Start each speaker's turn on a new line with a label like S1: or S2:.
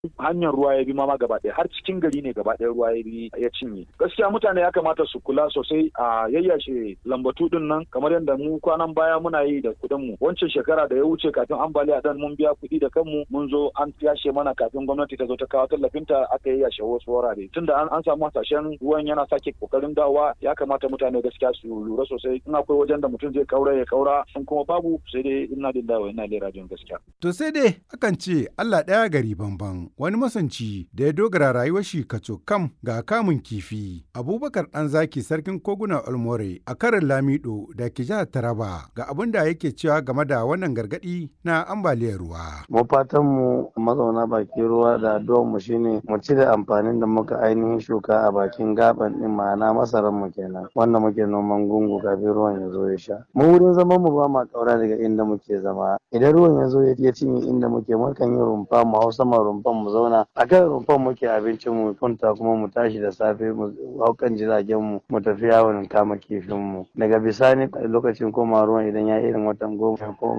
S1: hanyar ruwa ya bi ma gaba ɗaya har cikin gari ne gaba ɗaya ruwa ya bi ya cinye gaskiya mutane ya kamata su kula sosai a yayyashe lambatu din nan kamar yadda mu kwanan baya muna yi da kuɗin mu wancan shekara da ya wuce kafin ambaliya dan mun biya kuɗi da kanmu mun zo an yashe mana kafin gwamnati ta zo ta kawo tallafinta aka yayyashe wasu wurare tunda an, an samu hasashen ruwan yana sake kokarin dawa ya kamata mutane gaskiya su lura sosai in akwai wajen da mutum zai kaura ya kaura in kuma babu sai dai ina lillahi wa ina ilaihi rajiun gaskiya
S2: To sai dai akan ce Allah ɗaya gari bamban wani masanci da ya dogara rayuwar shi kaco kam ga kamun kifi. Abubakar ɗan zaki sarkin koguna Olmore a karin Lamido da ke jihar Taraba ga abin da yake cewa game da wannan gargaɗi na ambaliyar ruwa.
S3: mu fatan mu mazauna bakin ruwa da addu'ar mu shine mu ci da amfanin da muka ainihin shuka a bakin gaban din ma'ana masaran mu kenan wanda muke noman gungu kafin ruwan ya zo ya sha mu wurin zaman mu ba ma kaura daga inda muke zama idan ruwan ya zo ya cinye inda muke mukan yi rumfa mu hau sama rumfan mu zauna a kan rumfan muke abincin mu kwanta kuma mu tashi da safe mu hau kan jiragen mu mu tafi yawon kama kifin mu daga bisani lokacin koma ruwan idan ya irin watan goma ko